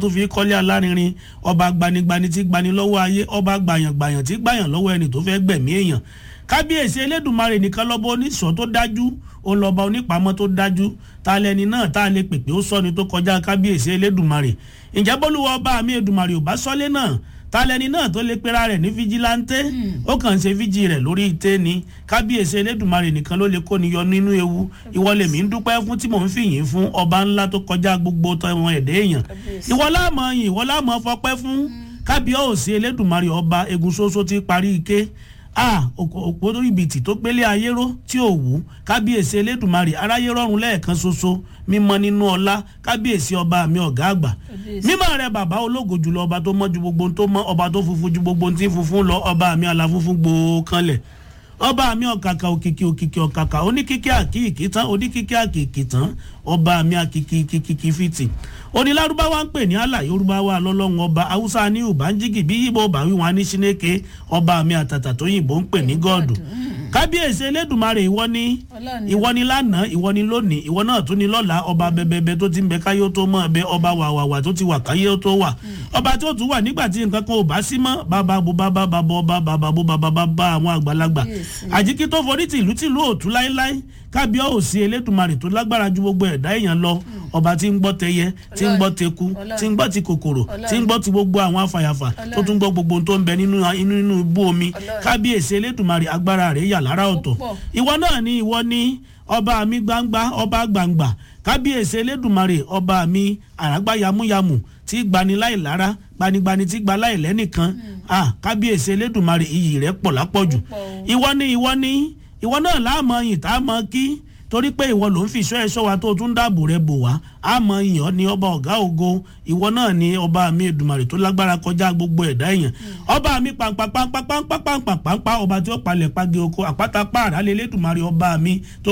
tó fi kọ́lé alárinrin ọba gbanigbani tí gbani lọ́wọ́ ayé ọba gbàyàngbàyàn tí gbàyàn lọ́wọ́ ẹni tó fẹ́ gbẹ̀mí èèyàn kábíyèsí elédùnmarè nìkan lọ́bọ oníṣọ́ tó dájú òun lọ́ba onípamọ́ tó dájú ta lẹni náà tá a lè pèpè ó sọ́ni tó kọjá kábíyèsí elédùnmarè ǹjẹ́ bólúwa ọba mi èdùnmarè ò bá sọ́lé náà ta lẹni náà tó lè pera rẹ̀ ní fíjìláńtẹ́ ó kàn ń ṣe fíjì rẹ̀ lórí ìtẹ́ ni kábíyèsí elédùnmarè nìkan ló lè kó ni yọ nínú ewu ìwọ lèmi ń dúpẹ́ fún tí mò ń fìyìn fún ọba ńlá tó kọjá gbogbo tọmọ ẹ̀dẹ́ èèyàn ìwọ láàmú yìn ìwọ láàmú fọpẹ́ fún kábíyèsí elédùnmarè ọba egun ṣoṣo ti parí ike a òpó ìbìtì tó gbélé ayé ró tí ò wú kábíyèsí elédùnmarè aráyé rọrùn lẹ́ẹ̀kan ṣoṣo mímọ́ nínú ọlá kábíyèsí ọba mi ọ̀gá àgbà mímọ́ rẹ bàbá ológo jùlọ ọba tó mọ́ ju gbogbo tó mọ́ ọba tó funfun ju gbogbo tí funfun lọ ọba mi aláfunfun gbòó kanlẹ̀ ọba mi ọ̀kàkà òkìkí òkìkí ọ̀kàkà oníkíkí àkìkí tán oníkíkí àkìkí tán ọba mi àkìkí kìkì fìtì onílárúbáwá ń pè ní àlà yorùbáwá lọ́lọ́run ọba haúsá ní ùbánjígì bí yíbo bá wí wọn ní sínéke ọba mi àtàtà tó yìnbó ń pè ní gọ́ọ̀dù kábíyèsí elédùnmarè ìwọ ni ìwọ ni lánàá ìwọ ni lónìí ìwọ náà tún ni lọ́la ọba bẹbẹbẹ tó ti ń bẹ káyé tó mọ̀ bẹ ọba wàwàwà tó ti wà káyé tó wà ọba tó tún wà nígbà tí nǹkan kan ò bá sí mọ́ bàbá bo bàbá bàbá ọba bàbá bo bàbá bàbá àwọn àgbàlagbà àjíkí tó forí tìlú tìlú òtún láéláé kábíyèsí elédùnmarè tó lágbára ju gbogbo ẹ̀dá èèyàn lọ ọba tí ń gbọ́ tẹyẹ tí ń gbọ́ teku tí ń gbọ́ ti kòkòrò tí ń gbọ́ ti gbogbo àwọn afàyàfà tó tún gbọ́ gbogbo tó ń bẹ nínú inú ibú omi kábíyèsí elédùnmarè agbára rẹ̀ yà lára ọ̀tọ̀ ìwọ náà ni ìwọ ni ọba mi gbangba ọba gbangba kábíyèsí elédùnmarè ọba mi àràgbá yamuyamu tí gbani láì lára gbanigbani tí gba láì lẹ́nìkan kábíyèsí elédùnmarè iyì rẹ̀ pọ̀ lápọ̀jù ìwọ ni ìwọ ni ìwọ náà láàmọ yìí tá a mọ kí torí pé ìwọ ló ń fi iṣọ́ ẹ̀ṣọ́ wa tó tún dáàbò rẹ bò wá àmọ́ ìyàn ni ọba ọ̀gá ògo ìwọ náà ni ọba mi èdùmàrè tó lágbára kọjá gbogbo ẹ̀dá èèyàn ọba mi pàǹpàǹpàǹpàǹpàǹpàǹpàǹpà ọba tí ó palẹ̀ pàgé oko àpáta pààrà lélẹ́dùmarè ọba mi tó